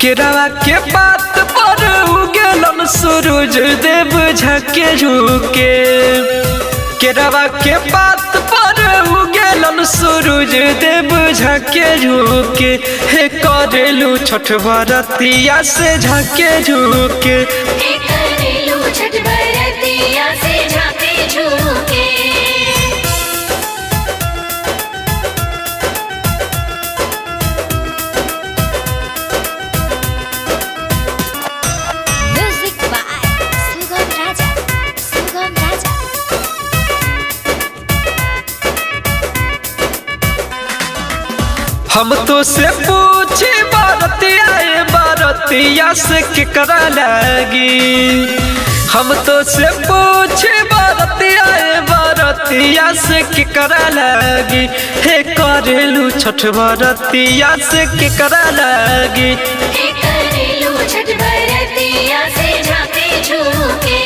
केरावा के बात पर उगेलन सूरज देव झके झुके केरावा के बात पर उगेलन सूरज देव झके झुके हे करेलू छठ भरतिया से झके झुके हे करेलू छठ बरतिया से झाके झूके Music by Sugam Raja. Sugam Raja. हम तो से पूछे बारतिया ए बारतिया से केकरा लगी हम तो से पूछे बारतिया ए बारतिया से केकरा लगी हे करेलू छठ बारतिया से केकरा लगी हे करेलू छठ बरतिया से झाके झूके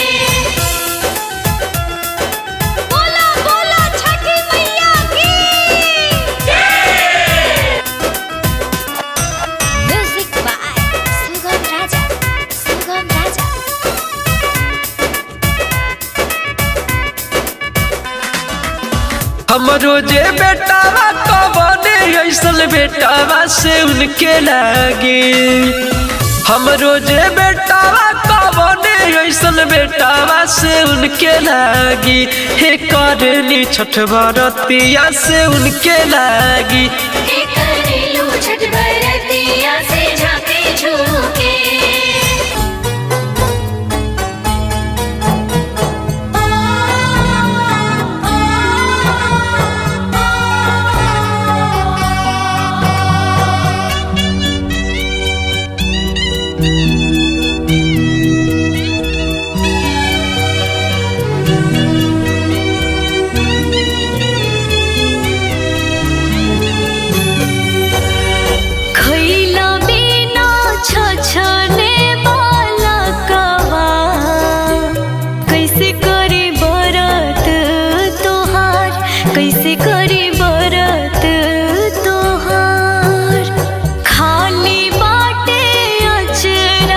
बोला बोला छठी मैया की Music by Sugam Raja. Sugam Raja. हमरो जे बेटावा कबने ऐसल बेटावा से उनके लगी हमरो जे बेटावा कबने ऐसल बेटावा से उनके लगी हे करली छठ बरतिया से उनके लगी हे करेलू छठ बरतिया से झाके झूके खैला बिना छछने बालकवा कैसे करे बरत तोहार कैसे करे बरत तोहार खाली बाटे अचरा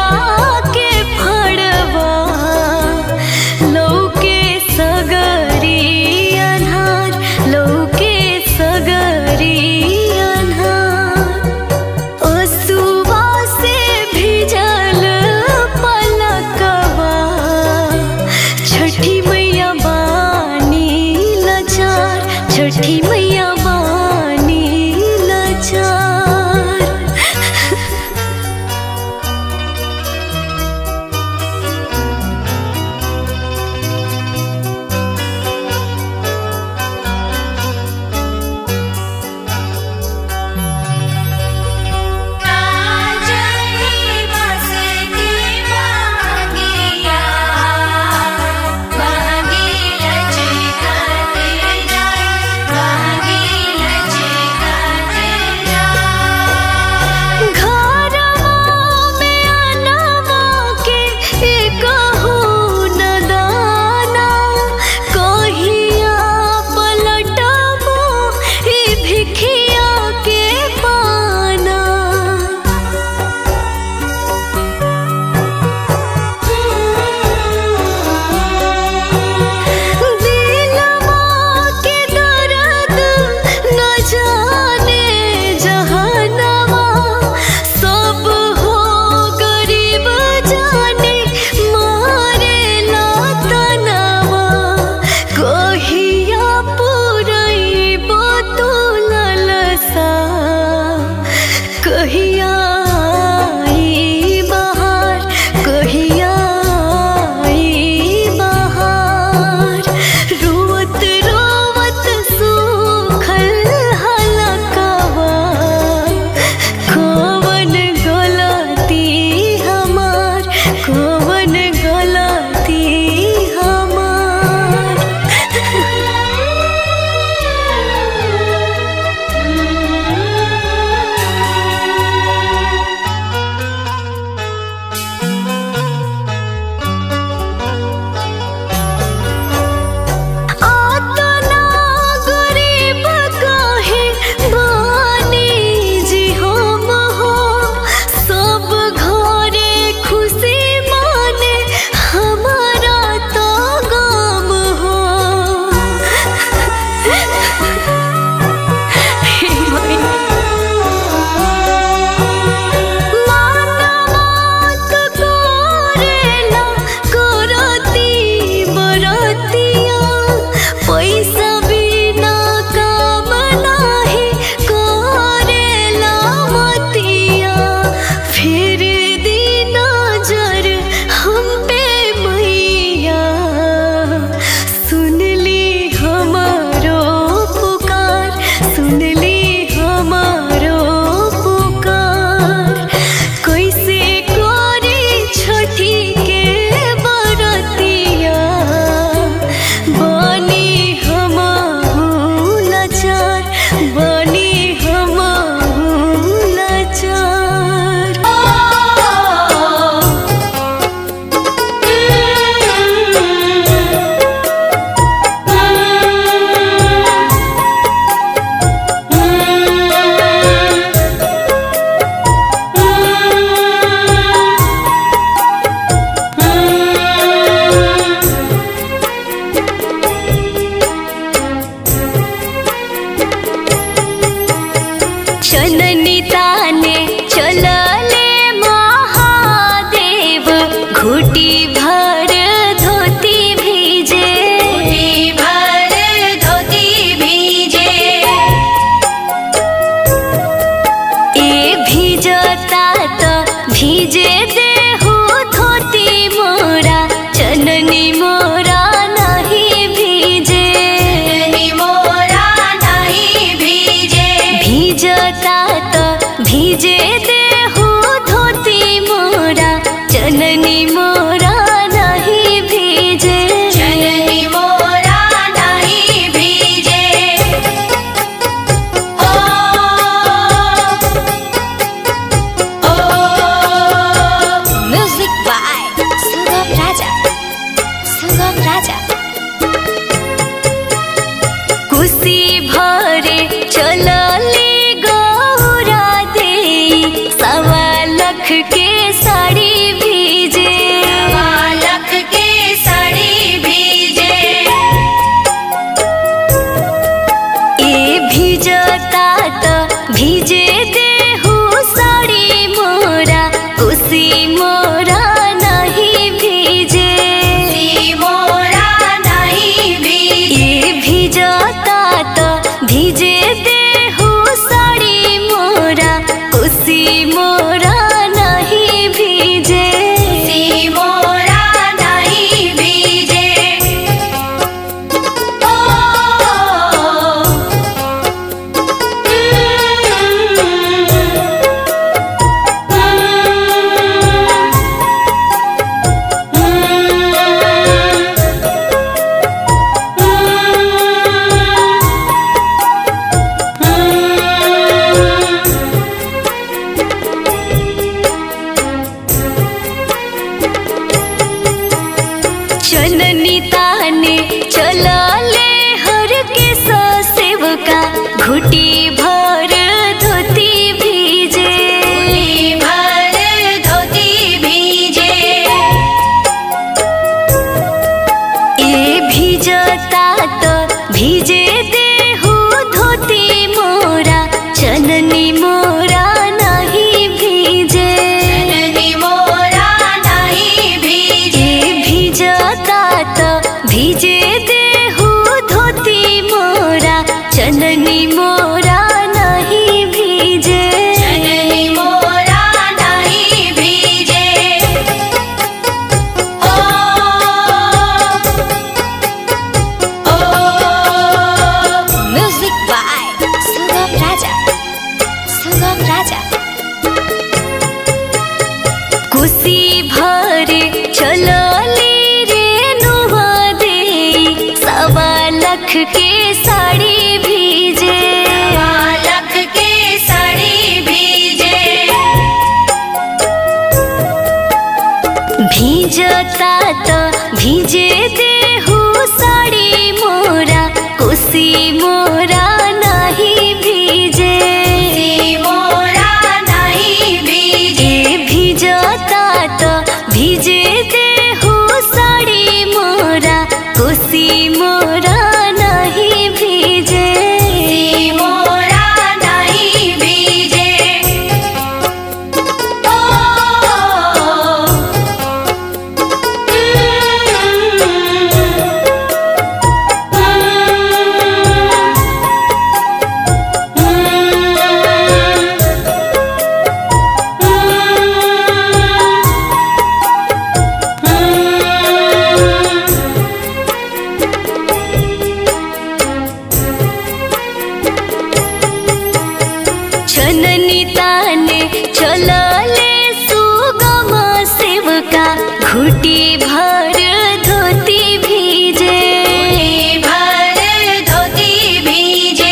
चननी ताने चलले महादेव घुटी भर धोती भीजे घुटी भर धोती भीजे ए भीजता त भीजे देहु धोती मोरा चननी मोरा नहीं भीजे चननी मोरा नहीं भीजे भीजता त भीजे देहु धोती मोरा चननी मोरा नहीं भीजे चननी मोरा नहीं भीजे ओ ओ Music by Sugam Raja. Sugam Raja. कुशी भरे चलली गौरा दे सवा लख के साड़ी भीजे लख के साड़ी भीजे ए भीजता त भीजे देहु साड़ी मोरा कुशी मोरा नहीं भीजे सी मोरा नहीं भीजे ए भीजता त भीजे देहु साड़ी मोरा कुशी मोरा नहीं भीजे सी मोरा नहीं भीजे ओ चननी ताने चलले हर के सेवका घुटी भर धोती भीजे घुटी भर धोती भीजे ए भीजता त भीजे देहु धोती मोरा चननी मोरा नहीं भीजे चननी मोरा नहीं भीजे ए भीजता त भीजे देहु धोती मोरा चननी मोरा नहीं भीजे चननी मोरा नहीं भीजे ओ ओ Music by Sugam Raja. Sugam Raja. कुशी भरे चलली रे नुहा दे सवा लख के साड़ी भीजे लख के साड़ी भीजे भीजता त भीजे देहु साड़ी मोरा कुशी मोरा नहीं भीजे सी मोरा नहीं भीजे ए भीजता त भीजे देहु साड़ी मोरा कुशी मोरा नहीं भीजे सी मोरा नहीं भीजे ओ चननी ताने चलले सुगम सेवका घुटी भर धोती भीजे भर धोती भीजे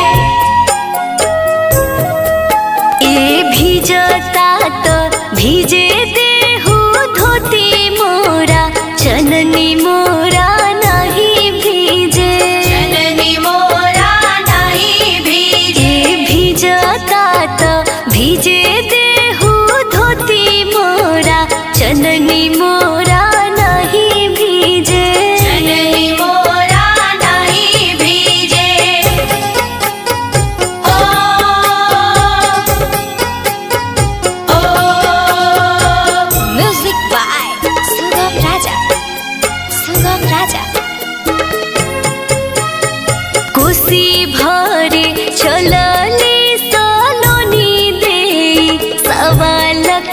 ए भीजता त भीजे देहु धोती मोरा चननी मोरा नहीं भीजे चननी मोरा नहीं भीजे ए भीजता त भीजे देहु धोती मोरा चननी मोरा नहीं भीजे चननी मोरा नहीं भीजे ओ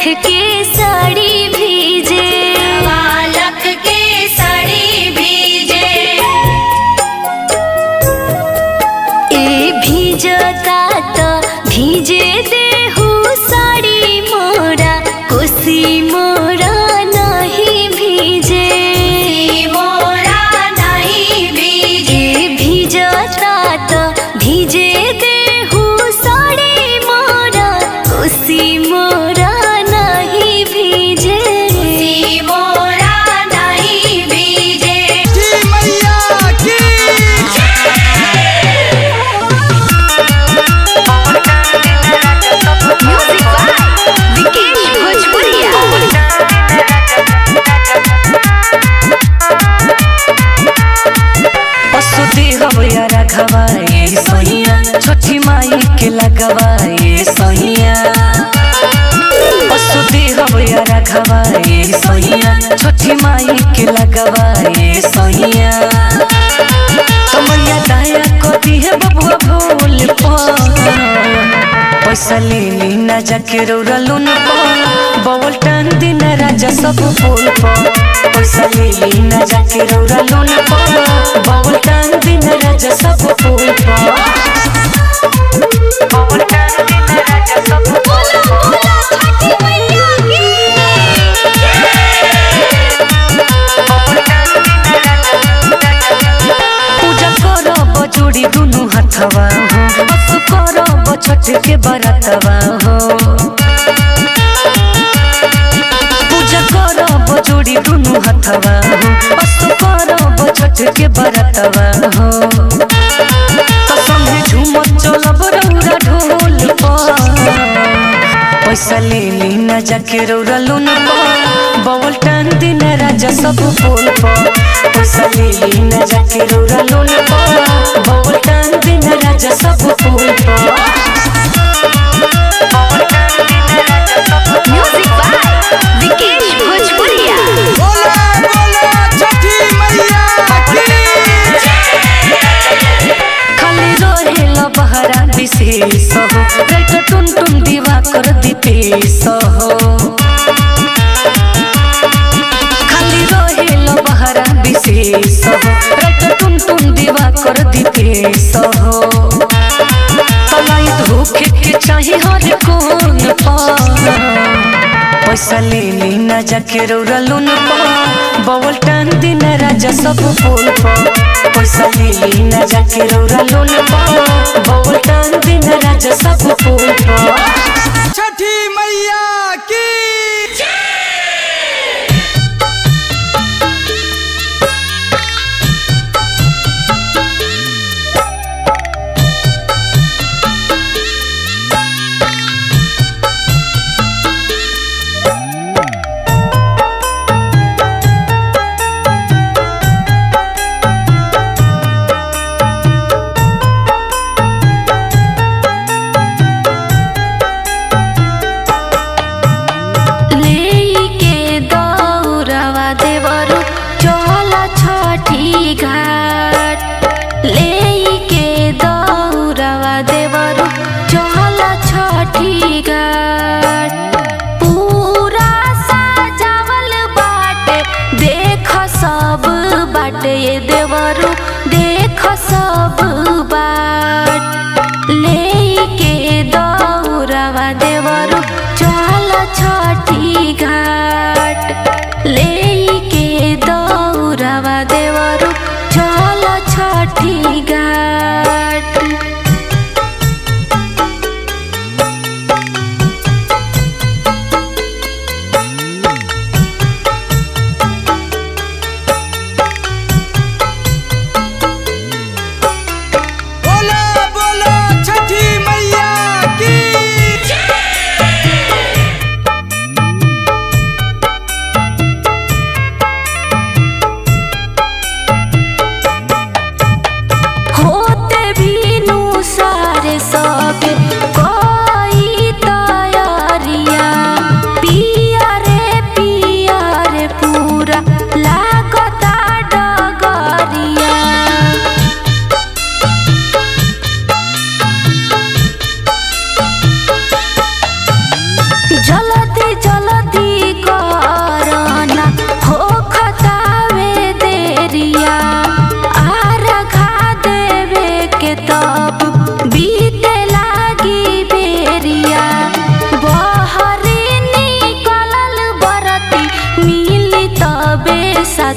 के साड़ी भीजे बालक के साड़ी भीजे ए भीजता त भीजे देहु साड़ी मोरा कोसी मोरा नहीं भीजे मोरा नहीं भीजे ए भीजता त भीजे देहु साड़ी मोरा कोसी मोरा नहीं भीजे मोरा नहीं भीजे म्यूजिक बाय विकेश भोजपुरिया पशुति हवया रखवाए सहिया छठी माई के लगवाए सहिया पशुति हवया रखवाए सहिया छठी माई के लगवाए सहिया कमैया दया करी है बबुआ भूल पैसा ले ली ना जाके रौरा लोन बवल टान दिन राजा सब फूल पैसा ले ली ना जाके रौरा लोन बवल टान दिन राजा सब फूल बवल टान दिन राजा सब फूल पूजा करब जोड़ी दुनु हाथवा हो बस करब छठ के बरतवा हो पूजा करब जोड़ी दुनु हाथवा हो बस करब छठ के बरतवा हो तो संगे झूमत चलब रौरा ढोल पर पैसा ले ली ना जाके रौरा लोन बवल टान दिन राजा सब फूल पैसा ले ली ना जाके रौरा लोन बवल टान दिन राजा सब फूल म्यूजिक बाय विकेश भोजपुरिया खाली रहेल बहरा विशेष हो राइट टुन टुन दीवा कर दीपेश हो खाली रहेल बहरा विशेष हो राइट टुन टुन दीवा कर दीपेश हो तलाई धोखे के चाहे हर कोन पर पैसा ले ली ना जाके रौरा लोन बवल टान दिन राजा सब फूल पैसा ले ली ना जाके रौरा लोन बवल टान दिन राजा सब फूल छठी मैया की लेके दौरवा देवरु चल छठी घाट लेके दौरवा देवरु चल छठी घाट पूरा सजावल बाटे देख सब बाटे ये देवरु देख सब बाट लेके दौरवा देवरु चल छठी घाट लेके दौरवा देवरु चल छठी घाट बोला बोला छठी मैया की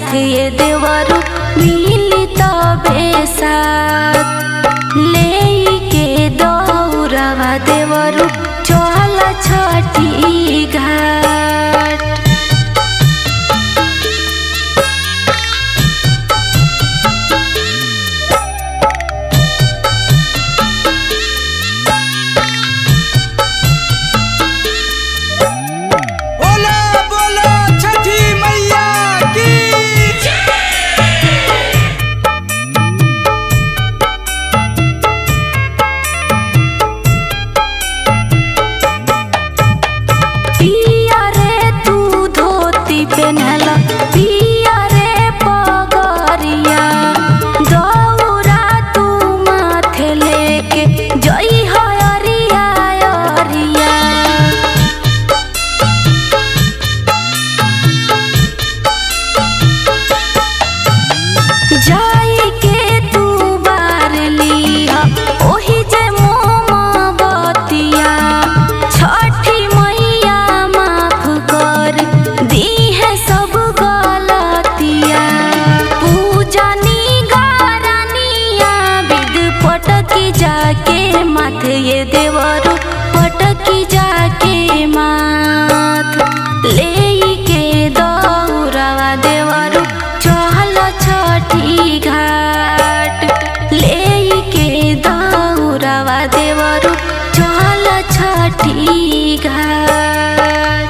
साथ ये देवरु मिली तबे साथ ले के दौड़वा देवरु चल छठी घाट बोला बोला छठी मैया की पिया रे तू धोती पेनहला पिया रे पगरिया दौरा तू माथे लेके जई हरिया अरिया जाई के तू बार लिया ओही जे मोमबतिया छठी मैया माफ कर दी है सब गलतिया पूजनी गारनिया विद पटकी जाके माथे ये देवरु पटकी जाके माथ ले के दौड़वा देवरु चल छठी घाट ले के दौड़वा देवरु चल छठी घाट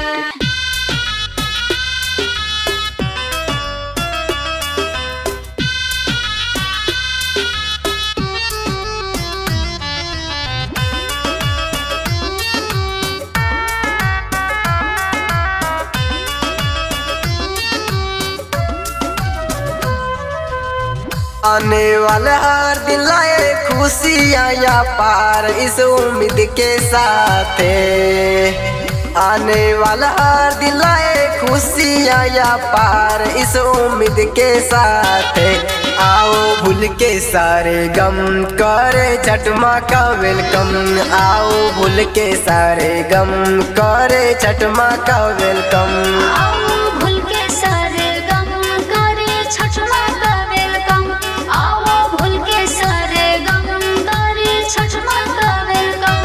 आने वाले हर दिन लाए खुशियाँ या पार इस उम्मीद के साथ आने वाला हर दिन लाए खुशियाँ या पार इस उम्मीद के साथ आओ भूल के सारे गम करे छठमा का वेलकम आओ भूल के सारे गम करे छठमा का वेलकम आओ भूल के सारे गम करे छठमा का वेलकम आओ भूल के सारे गम करे छठमा का welcome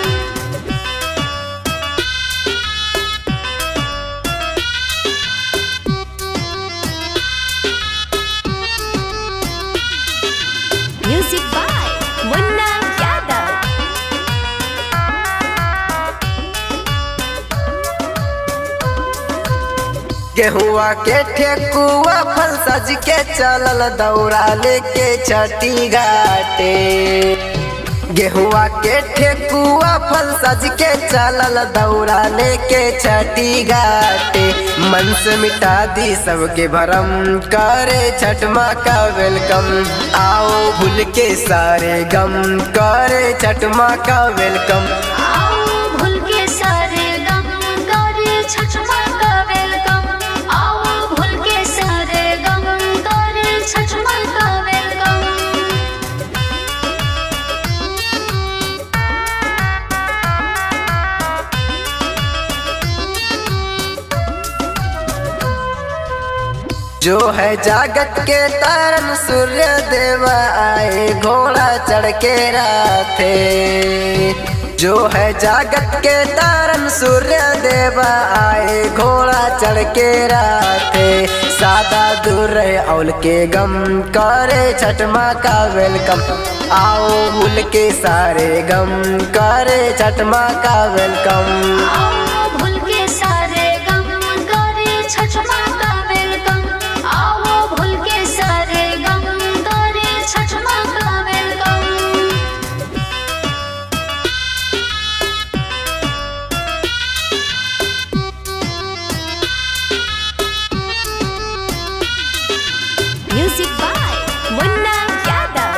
Music by Munna Yadav. गेहुआ के ठेकुआ फल सज के चलल दौड़ा लेके छठी घाटे गेहुआ के ठेकुआ फल सज के चलल दौड़ा लेके छठी घाटे मन से मिटा दी सबके भरम करे छठ माँ का वेलकम आओ भूल के सारे गम करे छठ माँ का वेलकम आओ भूल के सारे गम करे छठमा का वेलकम आओ भूल के सारे गम करे छठमा का वेलकम जो है जागत के तारन सूर्य देव आए घोड़ा चढ़ के राथे जो है जागत के तारन सूर्य देव आए घोड़ा चढ़ के राथे सादा दूर रहे औल के गम करे छठ माँ का वेलकम आओ भूल के सारे गम करे छठ माँ का वेलकम आओ भूल के सारे गम करे छठमा का वेलकम आओ भूल के सारे गम करे छठमा का welcome Music by Munna Yadav.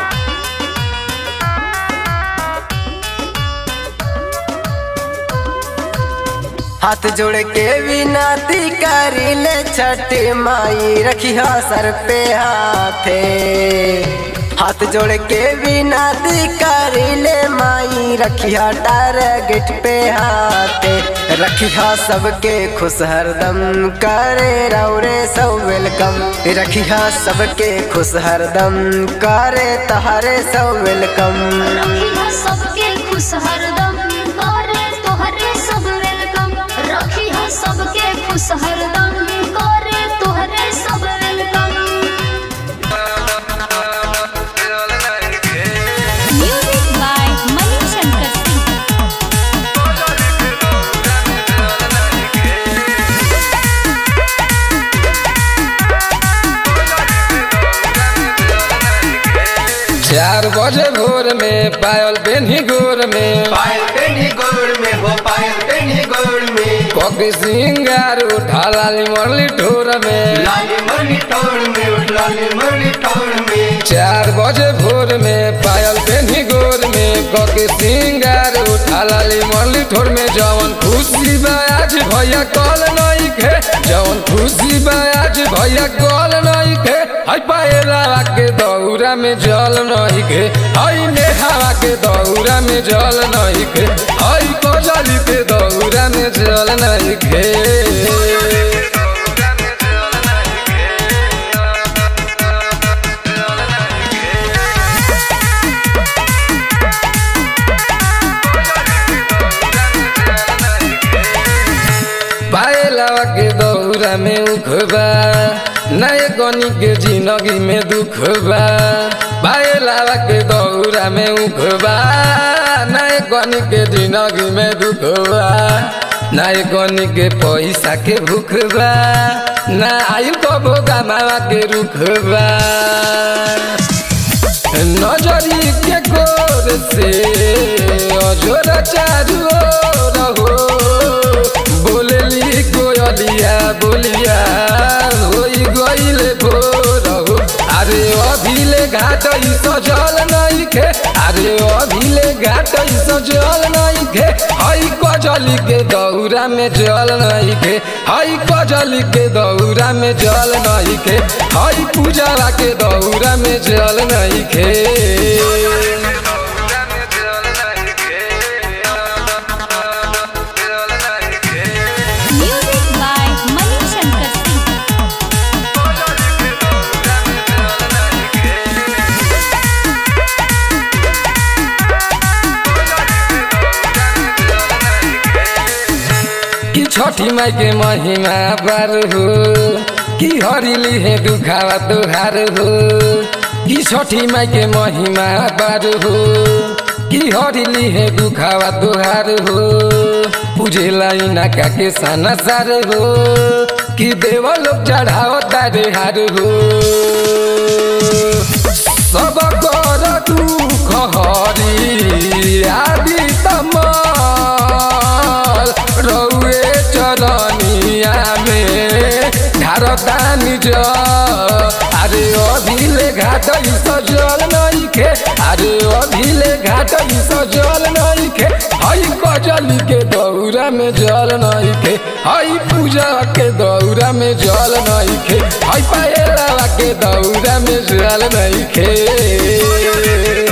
हाथ जोड़ के विनती करी ले छठ माई रखिया सर पे हाथे हाथ जोड़ के विनती करिले माई रखिया टारगेट पे हाथे रखिया सबके खुश हरदम करे रौरे सब वेलकम रखिया सबके खुश हरदम करे तहारे सब वेलकम रखिया सबके खुश हरदम करे तोहरे सब वेलकम रखिया सबके खुश हरदम करे तोहरे सब welcome music by Mani Shankar Singh चार बजे भोर में पायल बेनी गोर में पायल पेनी गोड़ में हो पायल पेनी गोड़ में कोकी सिंगार उठा लाली मरली ठोर में लाली मरली टोड़ में उठ लाली मरली टोड़ में चार बजे भोर में पायल बेनी गोर में कोकी सिंगार उठा लाली मरली ठोर में जवन खुशी बा आज भैया कल नहीं खे जवन खुशी बा आज भैया कल नहीं खे हाय पायला के दौरा में जल नहीं खे हाय नेहावा के दौरा में जल नहीं खे हाय कोजली के दौरा में जल नहीं खे पायलावा के दौरा में उखबा नए गनी के जिंदगी में दुख बा पायलावा के दौरा में उखबा नए गनी के जिंदगी में दुख बा नए गनी के पैसा के भूख बा ना आयु कबो गमावा के रुख बा नजरी के गोर से अजोर चारू ओर हो बोलली कोयलिया बोलिया होई गईले भोर हो अरे अभिले घाट ई सजल नहीं खे अरे अभिले घाट ई सजल नहीं खे हई कजली के दौरा में जल नहीं खे हई कजली के दौरा में जल नहीं खे हई पूजवा के दौरा में जल नहीं खे म्यूजिक बाय मनी शंकर सिंह कि छठी माई के महिमा बार हो कि हरिली है दुखावा तुहार हो कि छठी माई के महिमा बार हो कि हरिली है दुखावा तुहार हो पूजे लाई नाका के साना सार हो कि देव लोग चढ़ाओ तारे हार हो सब कर दुख हरी आदि तमाल रौए चरनिया में ढारदानी ज अरे अभिले घाट ई सजल नहीं खे अरे अभिले घाट ई सजल नहीं खे हई कजली के दौरा में जल नहीं खे हई पूजा के दौरा में जल नहीं खे हई पायला के दौरा में जल नहीं खे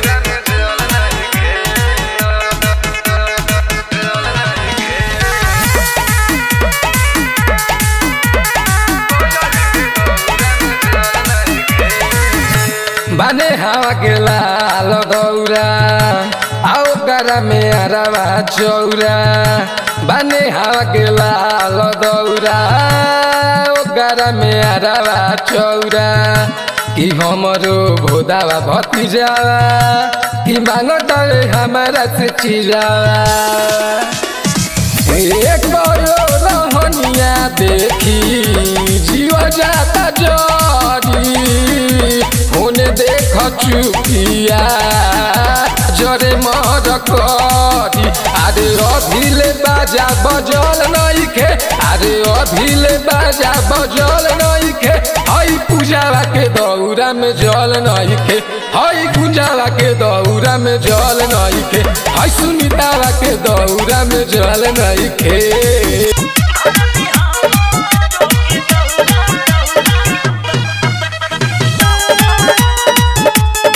बाने हवा के लाल दौरा आओ गरा में अरवा चौरा बाने हवा के लाल दौरा आओ गरा में अरवा चौरा कि हमरो भोदावा भतीजावा कि मांगता हमारा से चिरावा एक बड़ो रहनिया देखी जीव जाता जरी होने देख चुकिया जरे मर करी अरे अभिले बाजा बजल नहीं खे अरे अभिले बाजा बजल नहीं खे हई पूजावा के दौरा में जल नहीं खे हई गुंजावा के दौरा में जल नहीं खे हई सुनीतावा के दौरा में जल नहीं खे Thank you.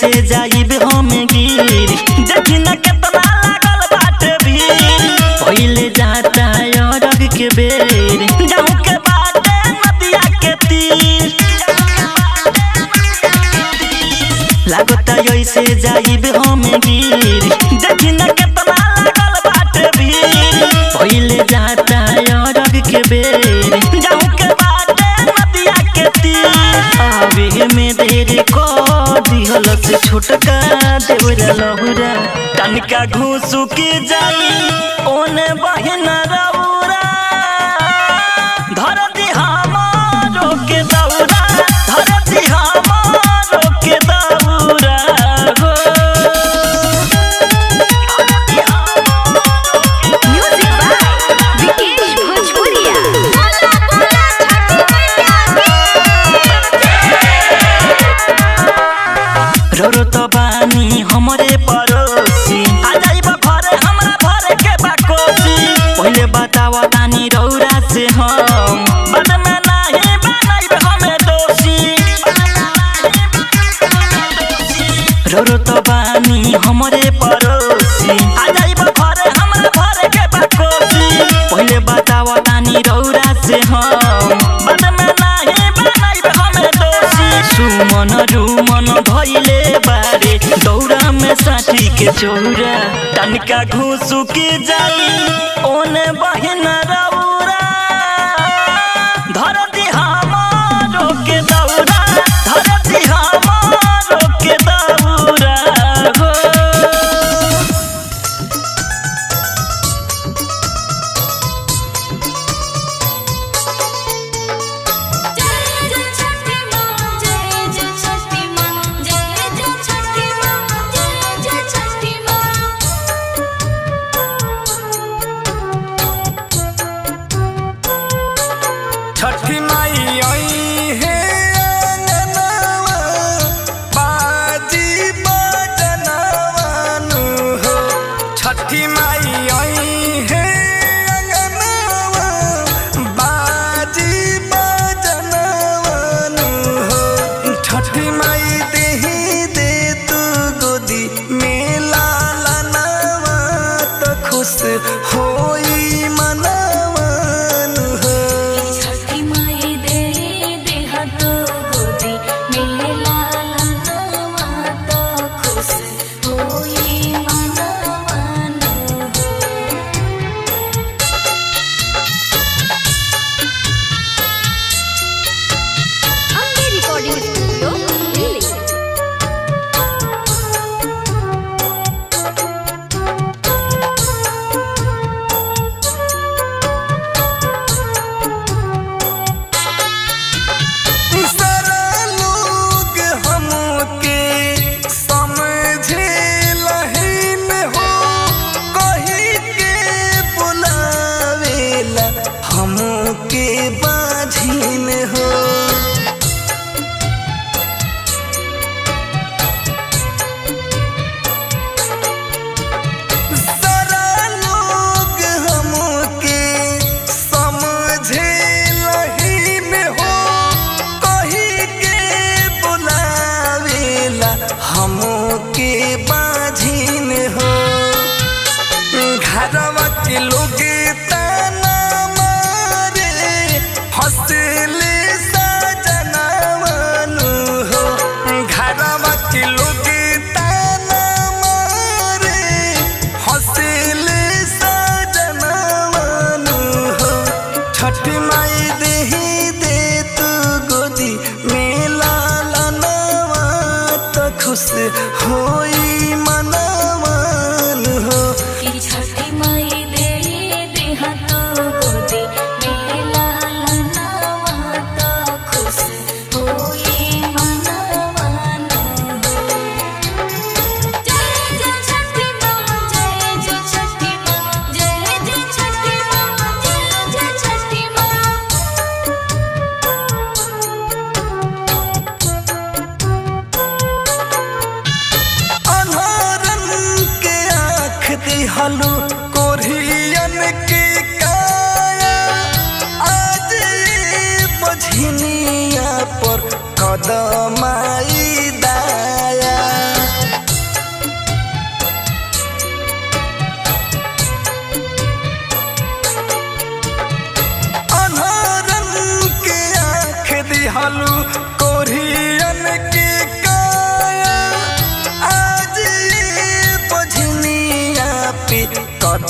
ऐसे जाइब हम गिर देखी न केतना लागल बाटे भीड़ पहिले जाता अरग के बेर जाऊं के बाटे नदिया के तीर लागता ऐसे जाइब हम गिर देखी न केतना लागल बाटे भीड़ पहिले जाता अरग के बेर जाऊं के बाटे नदिया के तीर आवे में देर को दिहल से छोटका देवरा लहुरा तनिका घूसू के जाई ओने बहिना रौरा धर दी हमारो के दौरा धर दी हमारो के दौरा हो म्यूजिक बाय विकेश भोजपुरिया रोरो तो बानी हमरे पड़ोसी आ जाइब घरे हमरा भरे के बाकोसी पहिले बतावा तानी रौरा से हम बाद में नाही बनाइब हमें दोषी रोरो तो बानी हमरे पड़ोसी आ जाइब घरे हमरा भरे के बाकोसी पहिले बतावा तानी रौरा से हम बाद में नाही बनाइब हमें दोषी सुमन रुमन धैले बारे दौरा में साथी के चौरा तनिका घूसू के जाई ओने बहिना रौरा धर दी हमारो के दौरा धर दी हमारो के दौरा हो जय जय छठी माँ जय जय छठी माँ जय जय छठी माँ जय जय छठी माँ छठी माई आई है अंगनवा बाजी बजनवानु हो छठी माई आई है अंगनवा बाजी बजनवानु हो छठी माई देही दे तू गोदी में लालनवा तो खुश होई मनवानु हो छठी माई दे दे हाथ गोदी मेरे लाला नवा तो खुश होई मनवानो अम्बे रिकॉर्डिंग स्टूडियो दिल्ली सारा लोग हमके समझे लहीन हो कही के बुलावेला हमके बाझीन हो सारा लोग हमके समझे लहीन हो कही के बुलावेला हमके बाझीन हो घरवा के लोग ताना मारे हंसले सजनवानु हो घरवा के लोग ताना मारे हंसले सजनवानु हो छठ माई देही दे तू गोदी में लालनवा तो खुश होई मनवान हो कि छठी माई दे दे हाथ गोदी मेरे लाला नवा तो खुश होई मनवानो जय जय छठी माँ जय जय छठी माँ जय जय छठी माँ जय जय छठी माँ अनहरन के आँख दिहलु कोरियन के काया आज ये बझनिया पर कदमाई दाया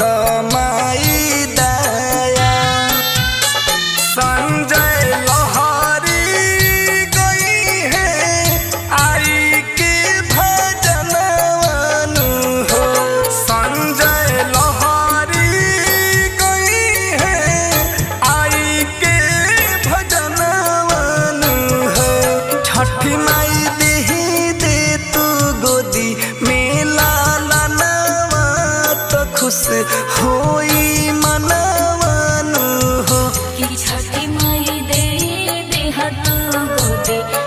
दमाई दया संजय लहरी गई है आई के भजनवानु हो संजय लहरी गई है आई के भजनवानु हो छठी माई देही दे तू गोदी में लाला नवा तो खुश होई मनवानु हो कि छठी माई दे देह तू गोदे